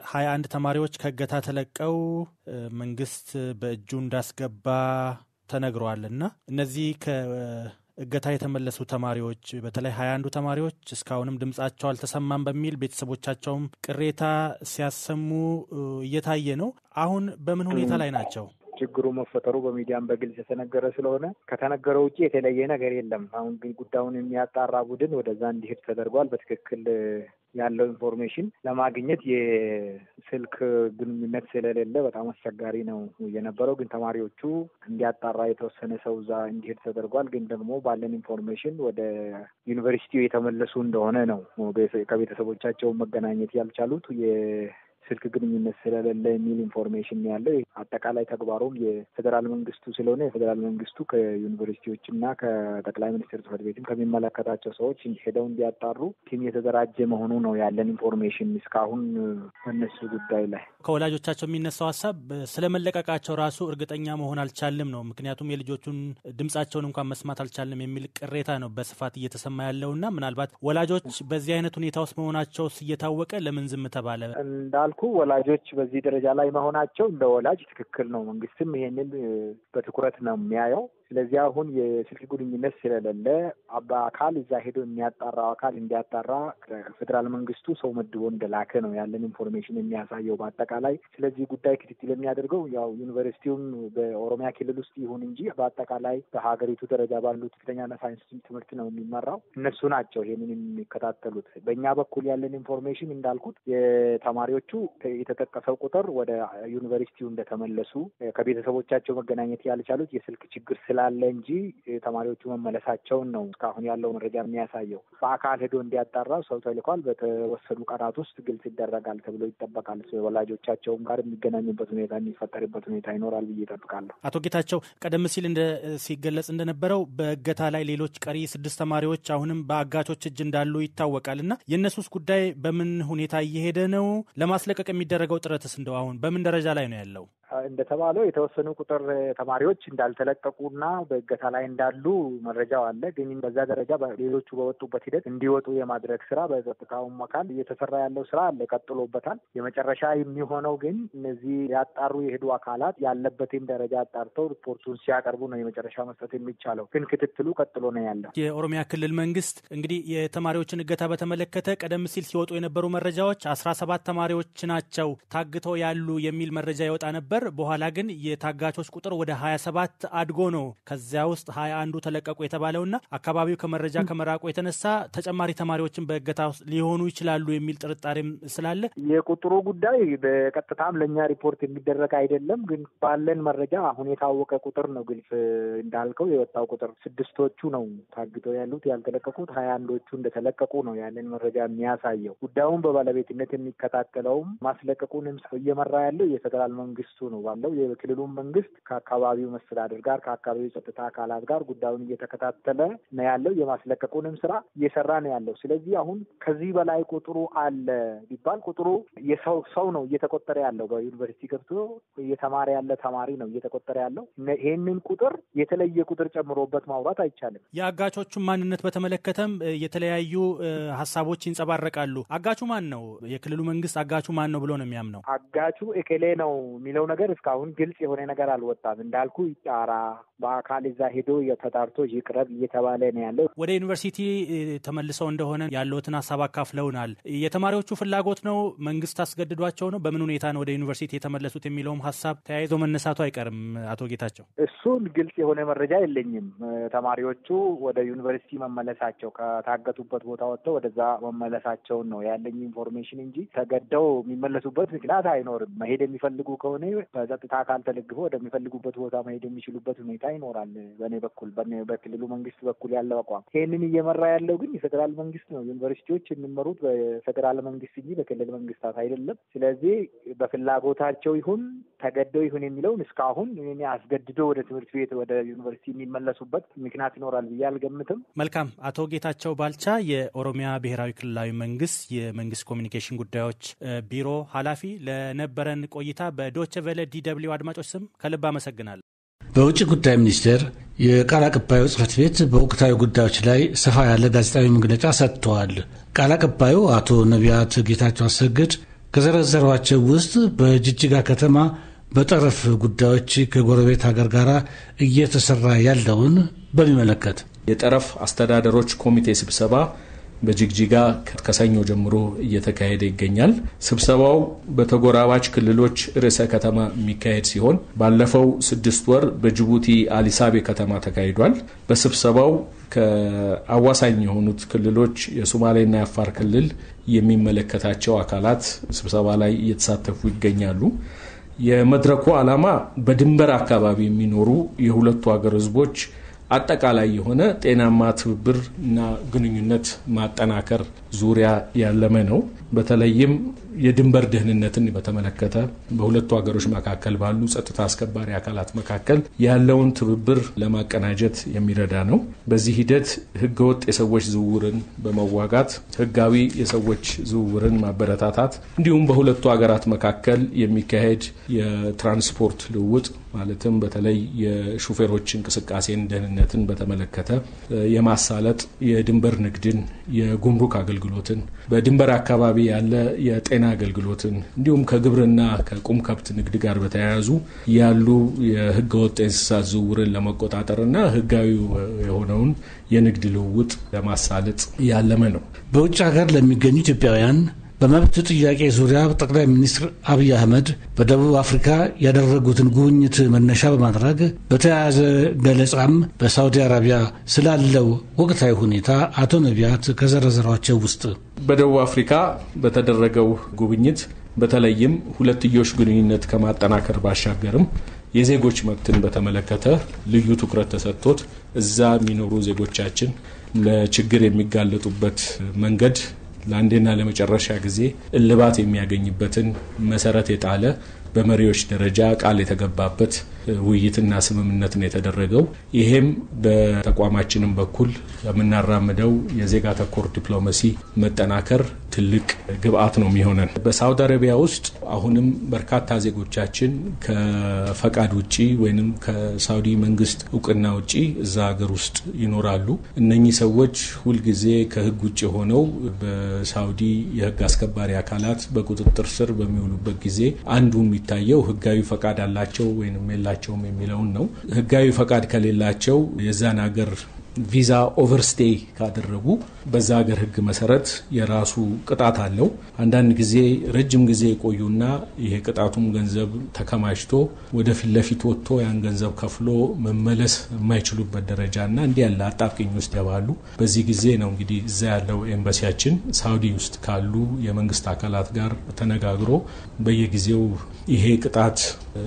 ሀያ አንድ ተማሪዎች ከእገታ ተለቀው መንግስት በእጁ እንዳስገባ ተነግረዋል እና እነዚህ ከእገታ የተመለሱ ተማሪዎች በተለይ ሀያ አንዱ ተማሪዎች እስካሁንም ድምጻቸው አልተሰማም በሚል ቤተሰቦቻቸውም ቅሬታ ሲያሰሙ እየታየ ነው። አሁን በምን ሁኔታ ላይ ናቸው? ችግሩ መፈጠሩ በሚዲያም በግልጽ የተነገረ ስለሆነ ከተነገረው ውጭ የተለየ ነገር የለም። አሁን ግን ጉዳዩን የሚያጣራ ቡድን ወደዛ እንዲሄድ ተደርጓል። በትክክል ያለው ኢንፎርሜሽን ለማግኘት የስልክ ግንኙነት ስለሌለ በጣም አስቸጋሪ ነው የነበረው። ግን ተማሪዎቹ እንዲያጣራ የተወሰነ ሰው እዛ እንዲሄድ ተደርጓል። ግን ደግሞ ባለን ኢንፎርሜሽን ወደ ዩኒቨርሲቲው የተመለሱ እንደሆነ ነው። ከቤተሰቦቻቸው መገናኘት ያልቻሉት ስልክ ግንኙነት ስለሌለ የሚል ኢንፎርሜሽን ያለው አጠቃላይ ተግባሩም የፌዴራል መንግስቱ ስለሆነ የፌዴራል መንግስቱ ከዩኒቨርሲቲዎችና ከጠቅላይ ሚኒስትር ጽሕፈት ቤትም ከሚመለከታቸው ሰዎች ሄደው እንዲያጣሩ ቲም የተደራጀ መሆኑ ነው ያለን ኢንፎርሜሽን እስካሁን በእነሱ ጉዳይ ላይ። ከወላጆቻቸው የሚነሳው ሀሳብ ስለመለቀቃቸው ራሱ እርግጠኛ መሆን አልቻልም ነው። ምክንያቱም የልጆቹን ድምጻቸውን እንኳን መስማት አልቻልም የሚል ቅሬታ ነው በስፋት እየተሰማ ያለውና ምናልባት ወላጆች በዚህ አይነት ሁኔታ ውስጥ መሆናቸው እየታወቀ ለምን ዝም ተባለ? እንዳልኩ ወላጆች በዚህ ደረጃ ላይ መሆናቸው እንደ ወላጅ ትክክል ነው። መንግስትም ይሄንን በትኩረት ነው የሚያየው። ስለዚህ አሁን የስልክ ግንኙነት ስለሌለ በአካል እዛ ሄዶ የሚያጣራው አካል እንዲያጣራ ፌዴራል መንግስቱ ሰው መድቦ እንደላከ ነው ያለን ኢንፎርሜሽን የሚያሳየው በአጠቃላይ። ስለዚህ ጉዳይ ክትትል የሚያደርገው ያው ዩኒቨርሲቲውም በኦሮሚያ ክልል ውስጥ ይሁን እንጂ በአጠቃላይ በሀገሪቱ ደረጃ ባሉት ከፍተኛና ሳይንስ ትምህርት ነው የሚመራው። እነሱ ናቸው ይሄንን የሚከታተሉት። በእኛ በኩል ያለን ኢንፎርሜሽን እንዳልኩት የተማሪዎቹ የተጠቀሰው ቁጥር ወደ ዩኒቨርሲቲው እንደተመለሱ ከቤተሰቦቻቸው መገናኘት ያልቻሉት የስልክ ችግር ስላለ እንጂ ተማሪዎቹ መመለሳቸውን ነው እስካሁን ያለው መረጃ የሚያሳየው። በአካል ሄዶ እንዲያጣራ ሰው ተልኳል። በተወሰኑ ቀናት ውስጥ ግልጽ ይደረጋል ተብሎ ይጠበቃል። ወላጆቻቸውም ጋር የሚገናኙበት ሁኔታ የሚፈጠርበት ሁኔታ ይኖራል ብዬ እጠብቃለሁ። አቶ ጌታቸው ቀደም ሲል እንደ ሲገለጽ እንደነበረው በእገታ ላይ ሌሎች ቀሪ ስድስት ተማሪዎች አሁንም በአጋቾች እጅ እንዳሉ ይታወቃል እና የእነሱስ ጉዳይ በምን ሁኔታ እየሄደ ነው? ለማስለቀቅ የሚደረገው ጥረትስ እንደው አሁን በምን ደረጃ ላይ ነው ያለው? እንደተባለው የተወሰኑ ቁጥር ተማሪዎች እንዳልተለቀቁና በእገታ ላይ እንዳሉ መረጃው አለ። ግን በዛ ደረጃ ሌሎቹ በወጡበት ሂደት እንዲወጡ የማድረግ ስራ በጸጥታውም አካል እየተሰራ ያለው ስራ አለ፣ ቀጥሎበታል። የመጨረሻ የሚሆነው ግን እነዚህ ያጣሩ የሄዱ አካላት ያለበትን ደረጃ አጣርተው ሪፖርቱን ሲያቀርቡ ነው የመጨረሻ መስጠት የሚቻለው። ግን ክትትሉ ቀጥሎ ነው ያለው። የኦሮሚያ ክልል መንግስት እንግዲህ የተማሪዎችን እገታ በተመለከተ ቀደም ሲል ሲወጡ የነበሩ መረጃዎች አስራ ሰባት ተማሪዎች ናቸው ታግተው ያሉ የሚል መረጃ ይወጣ ነበር። በኋላ ግን የታጋቾች ቁጥር ወደ ሀያ ሰባት አድጎ ነው ከዚያ ውስጥ ሀያ አንዱ ተለቀቁ የተባለውና አካባቢው ከመረጃ ከመራቁ የተነሳ ተጨማሪ ተማሪዎችን በእገታ ውስጥ ሊሆኑ ይችላሉ የሚል ጥርጣሬም ስላለ የቁጥሩ ጉዳይ በቀጥታም ለእኛ ሪፖርት የሚደረግ አይደለም። ግን ባለን መረጃ አሁን የታወቀ ቁጥር ነው። ግልጽ እንዳልከው የወጣው ቁጥር ስድስቶቹ ነው ታግተው ያሉት። ያልተለቀቁት ሀያ አንዶቹ እንደተለቀቁ ነው ያለን መረጃ የሚያሳየው። ጉዳዩን በባለቤትነት የሚከታተለውም ማስለቀቁንም እየመራ ያለው የፌዴራል መንግስቱ ነው ባለው የክልሉን መንግስት ከአካባቢው መስተዳድር ጋር ከአካባቢው ጸጥታ አካላት ጋር ጉዳዩን እየተከታተለ ነው ያለው። የማስለቀቁንም ስራ እየሰራ ነው ያለው። ስለዚህ አሁን ከዚህ በላይ ቁጥሩ አለ ቢባል ቁጥሩ የሰው ሰው ነው እየተቆጠረ ያለው። በዩኒቨርሲቲ ገብቶ እየተማረ ያለ ተማሪ ነው እየተቆጠረ ያለው። ይህንን ቁጥር የተለየ ቁጥር ጨምሮበት ማውራት አይቻልም። የአጋቾቹን ማንነት በተመለከተም የተለያዩ ሀሳቦች ይንጸባረቃሉ። አጋቹ ማን ነው? የክልሉ መንግስት አጋቹ ማን ነው ብሎ ነው የሚያምነው? አጋቹ ኤኬሌ ነው የሚለው ነገር እስካሁን ግልጽ የሆነ ነገር አልወጣም። እንዳልኩ ይጣራ፣ በአካል እዛ ሄዶ ተጣርቶ ይቅረብ እየተባለ ነው ያለው። ወደ ዩኒቨርሲቲ ተመልሰው እንደሆነ ያለውትን ሀሳብ አካፍለውናል። የተማሪዎቹ ፍላጎት ነው? መንግስት አስገድዷቸው ነው? በምን ሁኔታ ነው ወደ ዩኒቨርሲቲ የተመለሱት የሚለውም ሀሳብ ተያይዞ መነሳቱ አይቀርም። አቶ ጌታቸው፣ እሱን ግልጽ የሆነ መረጃ የለኝም። ተማሪዎቹ ወደ ዩኒቨርሲቲ መመለሳቸው ከታገቱበት ቦታ ወጥተው ወደዛ መመለሳቸውን ነው ያለኝ ኢንፎርሜሽን እንጂ ተገደው የሚመለሱበት ምክንያት አይኖርም። መሄድ የሚፈልጉ ከሆነ በጸጥታ አካል ተደግፈው ወደሚፈልጉበት ቦታ መሄድ የሚችሉበት ሁኔታ ይኖራል። በእኔ በኩል በክልሉ መንግስት በኩል ያለው አቋም ይህንን እየመራ ያለው ግን የፌዴራል መንግስት ነው። ዩኒቨርሲቲዎች የሚመሩት በፌዴራል መንግስት እንጂ በክልል መንግስታት አይደለም። ስለዚህ በፍላጎታቸው ይሁን ተገደው ይሁን የሚለውን እስካሁን አስገድዶ ወደ ትምህርት ቤት ወደ ዩኒቨርሲቲ የሚመለሱበት ምክንያት ይኖራል ብዬ አልገምትም። መልካም። አቶ ጌታቸው ባልቻ የኦሮሚያ ብሔራዊ ክልላዊ መንግስት የመንግስት ኮሚኒኬሽን ጉዳዮች ቢሮ ኃላፊ ለነበረን ቆይታ በዶቸ ቨለ ዲ ደብልዩ አድማጮች ስም ከልብ አመሰግናለሁ። በውጭ ጉዳይ ሚኒስቴር የቃል አቀባዩ ጽህፈት ቤት በወቅታዊ ጉዳዮች ላይ ሰፋ ያለ ጋዜጣዊ መግለጫ ሰጥተዋል። ቃል አቀባዩ አቶ ነቢያት ጌታቸው አሰግድ ከዘረዘሯቸው ውስጥ በጅጅጋ ከተማ በጠረፍ ጉዳዮች ከጎረቤት ሀገር ጋር እየተሰራ ያለውን በሚመለከት የጠረፍ አስተዳደሮች ኮሚቴ ስብሰባ በጅግጅጋ ከሰኞ ጀምሮ እየተካሄደ ይገኛል። ስብሰባው በተጎራባች ክልሎች ርዕሰ ከተማ የሚካሄድ ሲሆን ባለፈው ስድስት ወር በጅቡቲ አሊሳቤ ከተማ ተካሂዷል። በስብሰባው ከአዋሳኝ የሆኑት ክልሎች የሶማሌና የአፋር ክልል የሚመለከታቸው አካላት ስብሰባ ላይ እየተሳተፉ ይገኛሉ። የመድረኩ ዓላማ በድንበር አካባቢ የሚኖሩ የሁለቱ ሀገር ህዝቦች አጠቃላይ የሆነ ጤናማ ትብብር እና ግንኙነት ማጠናከር ዙሪያ ያለመ ነው። በተለይም የድንበር ደህንነትን በተመለከተ በሁለቱ ሀገሮች መካከል ባሉ ጸጥታ አስከባሪ አካላት መካከል ያለውን ትብብር ለማቀናጀት የሚረዳ ነው። በዚህ ሂደት ህገወጥ የሰዎች ዝውውርን በመዋጋት ህጋዊ የሰዎች ዝውውርን ማበረታታት እንዲሁም በሁለቱ ሀገራት መካከል የሚካሄድ የትራንስፖርት ልውውጥ ማለትም በተለይ የሹፌሮች እንቅስቃሴን ደህንነትን በተመለከተ የማሳለጥ የድንበር ንግድን፣ የጉምሩክ አገልግሎትን፣ በድንበር አካባቢ ያለ የጤና አገልግሎትን እንዲሁም ከግብርና ከቁም ከብት ንግድ ጋር በተያያዙ ያሉ የህገወጥ የእንስሳት ዝውውርን ለመቆጣጠርና ህጋዊ የሆነውን የንግድ ልውውጥ ለማሳለጥ ያለመ ነው። በውጭ ሀገር ለሚገኙ ኢትዮጵያውያን በመብት ጥያቄ ዙሪያ ጠቅላይ ሚኒስትር አብይ አህመድ በደቡብ አፍሪካ ያደረጉትን ጉብኝት መነሻ በማድረግ በተያያዘ ገለጻም በሳውዲ አረቢያ ስላለው ወቅታዊ ሁኔታ አቶ ነቢያት ከዘረዘሯቸው ውስጥ በደቡብ አፍሪካ በተደረገው ጉብኝት በተለይም ሁለትዮሽ ግንኙነት ከማጠናከር ባሻገርም የዜጎች መብትን በተመለከተ ልዩ ትኩረት ተሰጥቶት እዛ የሚኖሩ ዜጎቻችን ለችግር የሚጋለጡበት መንገድ ለአንዴና ለመጨረሻ ጊዜ እልባት የሚያገኝበትን መሰረት የጣለ በመሪዎች ደረጃ ቃል የተገባበት ውይይትና ስምምነት ነው የተደረገው። ይሄም በተቋማችንም በኩል የምናራምደው የዜጋ ተኮር ዲፕሎማሲ መጠናከር ትልቅ ግብአት ነው የሚሆነን። በሳውዲ አረቢያ ውስጥ አሁንም በርካታ ዜጎቻችን ከፈቃድ ውጭ ወይም ከሳውዲ መንግስት እውቅና ውጭ እዛ ሀገር ውስጥ ይኖራሉ። እነኚህ ሰዎች ሁልጊዜ ከህግ ውጭ ሆነው በሳውዲ የህግ አስከባሪ አካላት በቁጥጥር ስር በሚውሉበት ጊዜ አንዱ የሚታየው ህጋዊ ፈቃድ አላቸው ወይም የላቸውም የሚለውን ነው። ህጋዊ ፈቃድ ከሌላቸው የዛን ሀገር ቪዛ ኦቨርስቴይ ካደረጉ በዛ ሀገር ህግ መሰረት የራሱ ቅጣት አለው። አንዳንድ ጊዜ ረጅም ጊዜ የቆዩና ይሄ ቅጣቱም ገንዘብ ተከማችቶ ወደ ፊት ለፊት ወጥቶ ያን ገንዘብ ከፍሎ መመለስ የማይችሉበት ደረጃና እንዲህ ያለ አጣብቂኝ ውስጥ ያባሉ። በዚህ ጊዜ ነው እንግዲህ እዛ ያለው ኤምባሲያችን ሳውዲ ውስጥ ካሉ የመንግስት አካላት ጋር ተነጋግሮ በየጊዜው ይሄ ቅጣት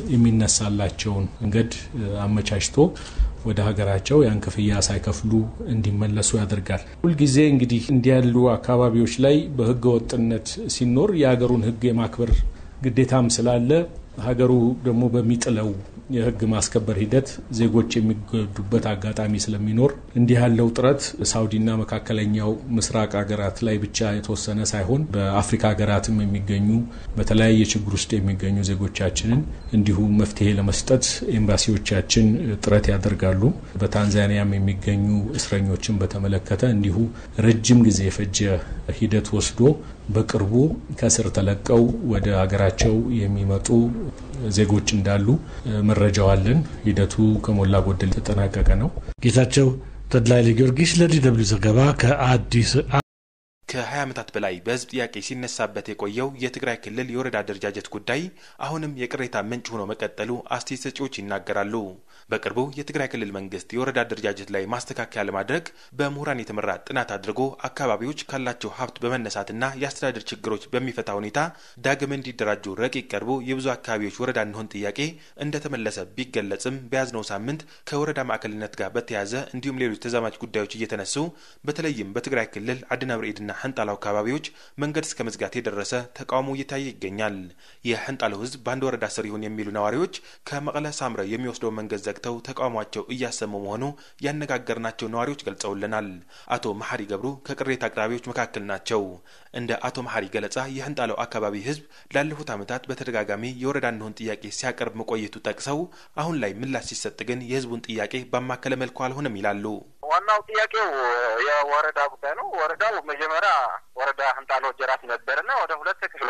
የሚነሳላቸውን መንገድ አመቻችቶ ወደ ሀገራቸው ያን ክፍያ ሳይከፍሉ እንዲመለሱ ያደርጋል። ሁልጊዜ እንግዲህ እንዲህ ያሉ አካባቢዎች ላይ በህገ ወጥነት ሲኖር የሀገሩን ህግ የማክበር ግዴታም ስላለ ሀገሩ ደግሞ በሚጥለው የህግ ማስከበር ሂደት ዜጎች የሚጎዱበት አጋጣሚ ስለሚኖር እንዲህ ያለው ጥረት ሳውዲና መካከለኛው ምስራቅ ሀገራት ላይ ብቻ የተወሰነ ሳይሆን በአፍሪካ ሀገራትም የሚገኙ በተለያየ ችግር ውስጥ የሚገኙ ዜጎቻችንን እንዲሁ መፍትሄ ለመስጠት ኤምባሲዎቻችን ጥረት ያደርጋሉ። በታንዛኒያም የሚገኙ እስረኞችን በተመለከተ እንዲሁ ረጅም ጊዜ የፈጀ ሂደት ወስዶ በቅርቡ ከስር ተለቀው ወደ ሀገራቸው የሚመጡ ዜጎች እንዳሉ መረጃው አለን። ሂደቱ ከሞላ ጎደል የተጠናቀቀ ነው። ጌታቸው ተድላይ ለጊዮርጊስ ለዲ ደብልዩ ዘገባ ከአዲስ ከ20 ዓመታት በላይ በህዝብ ጥያቄ ሲነሳበት የቆየው የትግራይ ክልል የወረዳ አደረጃጀት ጉዳይ አሁንም የቅሬታ ምንጭ ሆኖ መቀጠሉ አስተያየት ሰጪዎች ይናገራሉ። በቅርቡ የትግራይ ክልል መንግስት የወረዳ አደረጃጀት ላይ ማስተካከያ ለማድረግ በምሁራን የተመራ ጥናት አድርጎ አካባቢዎች ካላቸው ሀብት በመነሳትና የአስተዳደር ችግሮች በሚፈታ ሁኔታ ዳግም እንዲደራጁ ረቂቅ ቀርቦ የብዙ አካባቢዎች ወረዳ እንሆን ጥያቄ እንደተመለሰ ቢገለጽም በያዝነው ሳምንት ከወረዳ ማዕከልነት ጋር በተያያዘ እንዲሁም ሌሎች ተዛማጅ ጉዳዮች እየተነሱ በተለይም በትግራይ ክልል አድና ብርኤድና ሕንጣላው አካባቢዎች መንገድ እስከ መዝጋት የደረሰ ተቃውሞ እየታየ ይገኛል። የሕንጣላው ህዝብ በአንድ ወረዳ ስር ይሁን የሚሉ ነዋሪዎች ከመቀለ ሳምረ የሚወስደው መንገድ ዘግተው ተቃውሟቸው እያሰሙ መሆኑ ያነጋገርናቸው ነዋሪዎች ገልጸውልናል። አቶ መሐሪ ገብሩ ከቅሬታ አቅራቢዎች መካከል ናቸው። እንደ አቶ መሐሪ ገለጻ የሕንጣላው አካባቢ ህዝብ ላለፉት ዓመታት በተደጋጋሚ የወረዳ እንሆን ጥያቄ ሲያቀርብ መቆየቱ ጠቅሰው አሁን ላይ ምላሽ ሲሰጥ ግን የህዝቡን ጥያቄ ባማከለ መልኩ አልሆነም ይላሉ። ዋናው ጥያቄው የወረዳ ጉዳይ ነው። ወረዳው መጀመሪያ ወረዳ ህንጣሎ ጀራት ነበርና ወደ ሁለት ተከፍለዋል።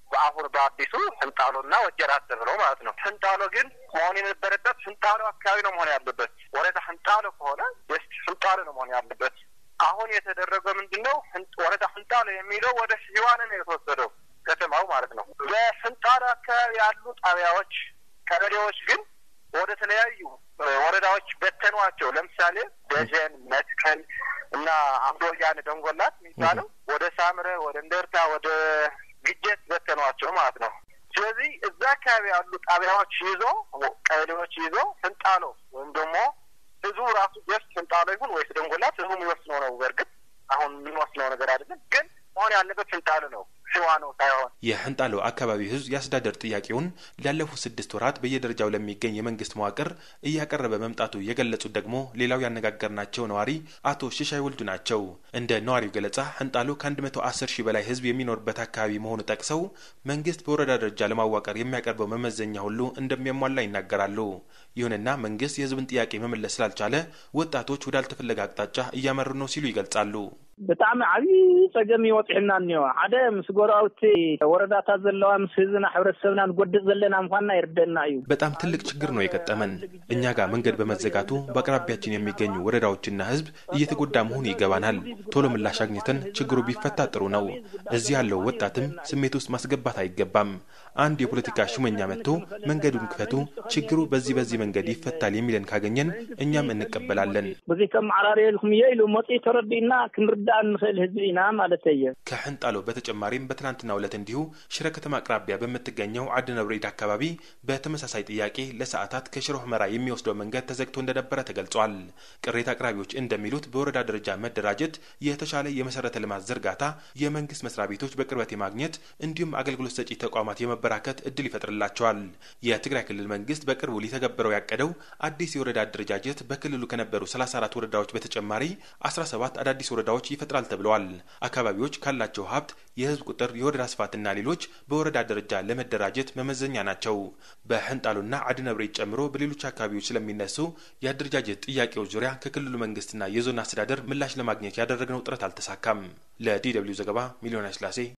በአሁን በአዲሱ ህንጣሎና ወጀራት ተብለው ማለት ነው። ህንጣሎ ግን መሆን የነበረበት ህንጣሎ አካባቢ ነው መሆን ያለበት። ወረዳ ህንጣሎ ከሆነ ስ ህንጣሎ ነው መሆን ያለበት። አሁን የተደረገው ምንድን ነው? ወረዳ ህንጣሎ የሚለው ወደ ህዋን ነው የተወሰደው ከተማው ማለት ነው። በህንጣሎ አካባቢ ያሉ ጣቢያዎች፣ ቀበሌዎች ግን ወደ ተለያዩ ወረዳዎች በተኗቸው። ለምሳሌ ደጀን፣ መትከል እና አምዶያን ደንጎላት የሚባለው ወደ ሳምረ፣ ወደ እንደርታ፣ ወደ ግጀት በተኗቸው ማለት ነው። ስለዚህ እዛ አካባቢ ያሉ ጣቢያዎች ይዞ ቀበሌዎች ይዞ ህንጣሎ ወይም ደግሞ ህዝቡ ራሱ ጀስት ህንጣሎ ይሁን ወይስ ደንጎላት ህዝቡ የሚወስነው ነው። በእርግጥ አሁን የምንወስነው ነገር አይደለም፣ ግን መሆን ያለበት ህንጣሎ ነው ሽዋ ነው ሳይሆን የህንጣሎ አካባቢ ህዝብ የአስተዳደር ጥያቄውን ላለፉት ስድስት ወራት በየደረጃው ለሚገኝ የመንግስት መዋቅር እያቀረበ መምጣቱ የገለጹት ደግሞ ሌላው ያነጋገርናቸው ነዋሪ አቶ ሽሻይ ወልዱ ናቸው። እንደ ነዋሪው ገለጻ ህንጣሎ ከአንድ መቶ አስር ሺህ በላይ ህዝብ የሚኖርበት አካባቢ መሆኑ ጠቅሰው መንግስት በወረዳ ደረጃ ለማዋቀር የሚያቀርበው መመዘኛ ሁሉ እንደሚያሟላ ይናገራሉ። ይሁንና መንግስት የህዝብን ጥያቄ መመለስ ስላልቻለ ወጣቶች ወዳልተፈለገ አቅጣጫ እያመሩ ነው ሲሉ ይገልጻሉ። ብጣዕሚ ዓብዪ ፀገም ይወፅሕና እኒኦ ሓደ ምስ ጎረባብቲ ወረዳታት ዘለዋ ምስ ህዝብና ሕብረተሰብና ንጎድእ ዘለና ምኳንና ይርደአና እዩ። በጣም ትልቅ ችግር ነው የገጠመን። እኛ ጋር መንገድ በመዘጋቱ በአቅራቢያችን የሚገኙ ወረዳዎችና ህዝብ እየተጎዳ መሆኑ ይገባናል። ቶሎ ምላሽ አግኝተን ችግሩ ቢፈታ ጥሩ ነው። እዚህ ያለው ወጣትም ስሜት ውስጥ ማስገባት አይገባም። አንድ የፖለቲካ ሹመኛ መጥቶ መንገዱን ክፈቱ፣ ችግሩ በዚህ በዚህ መንገድ ይፈታል የሚለን ካገኘን እኛም እንቀበላለን። በዚ ከመዓራርየልኩም እየ ኢሉ መፂ ተረዲእና ክንርዳእ ንኽእል ህዝቢ ኢና ማለት እየ። ከህንጣሎ በተጨማሪም በትናንትናው ዕለት እንዲሁ ሽረ ከተማ አቅራቢያ በምትገኘው አድነብሬድ አካባቢ በተመሳሳይ ጥያቄ ለሰዓታት ከሽረ ሁመራ የሚወስደው መንገድ ተዘግቶ እንደነበረ ተገልጿል። ቅሬታ አቅራቢዎች እንደሚሉት በወረዳ ደረጃ መደራጀት፣ የተሻለ የመሰረተ ልማት ዝርጋታ፣ የመንግስት መስሪያ ቤቶች በቅርበት የማግኘት እንዲሁም አገልግሎት ሰጪ ተቋማት የመበራከት እድል ይፈጥርላቸዋል። የትግራይ ክልል መንግስት በቅርቡ ሊተገብረው ያቀደው አዲስ የወረዳ አደረጃጀት በክልሉ ከነበሩ 34 ወረዳዎች በተጨማሪ 17 አዳዲስ ወረዳዎች ይፈጥራል ተብለዋል። አካባቢዎች ካላቸው ሀብት፣ የህዝብ ቁጥር፣ የወረዳ ስፋትና ሌሎች በወረዳ ደረጃ ለመደራጀት መመዘኛ ናቸው። በህንጣሎና አድነብሬት ጨምሮ በሌሎች አካባቢዎች ስለሚነሱ የአደረጃጀት ጥያቄዎች ዙሪያ ከክልሉ መንግስትና የዞን አስተዳደር ምላሽ ለማግኘት ያደረግነው ጥረት አልተሳካም። ለዲ ደብልዩ ዘገባ ሚሊዮን ስላሴ